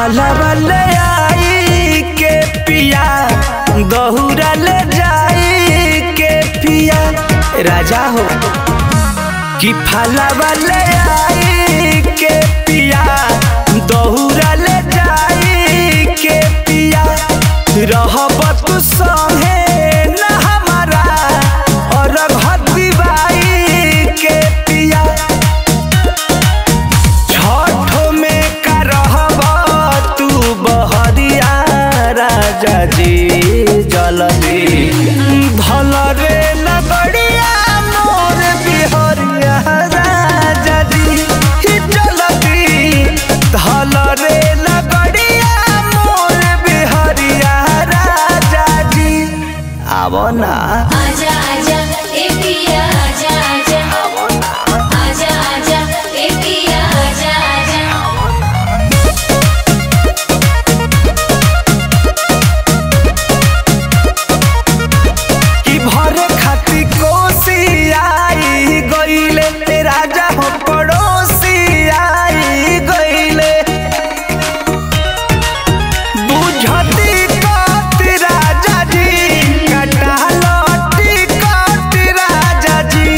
फलवा ले आई के पिया दहुरा ले जाई के पिया राजा हो कि फलवा ले आई के पिया दहुरा ले जाई के पिया रहब तू संगे न हमारा और घती बाई के पिया छठो में का रहब तू बहरिया राजा जी जलदी भल रे लगड़िया मोर बिहरिया राजा जी ही जलदी धल रे लगड़िया मोर बिहरिया राजा जी आवो ना आजा आजा ए पिया आजा आजा आजा आजा ए पिया आजा आजा कि भरे खाती कोसी आई गईले राजा हो पड़ोसी आई गईले बुझती कत राजा जी कटालती कत राजा जी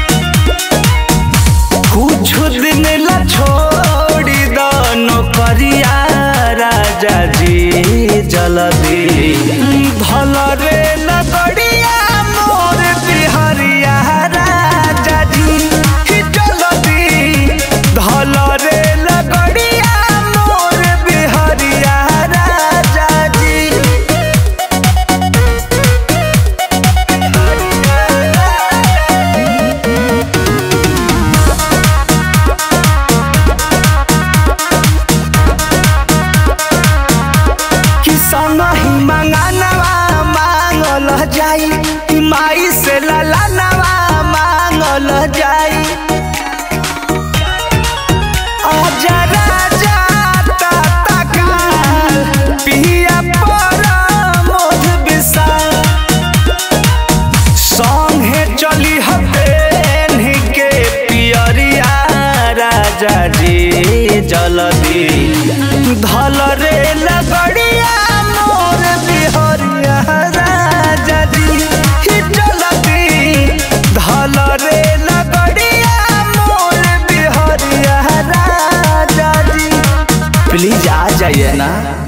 कुछ दिन ला छोड़ी दो नौकरिया राजा जी जल्दी भल रे लगड़िया मोर बिहरिया राजा जी ही जल्दी धल रे लगड़िया मोर बिहरिया राजा जी कि संगहि मंगानवा मांगल जाई कि माई से ललानवा मांगल जाई आजा राजा ताता काल पिया पर मोध विशाल संगे चली हबेन के पियरिया राजा जी जल्दी धल रे लगड़िया मोर बिहरिया राजा जी ही जल्दी धल रे लगड़िया मोर बिहरिया राजा जी प्लीज आ जाइए ना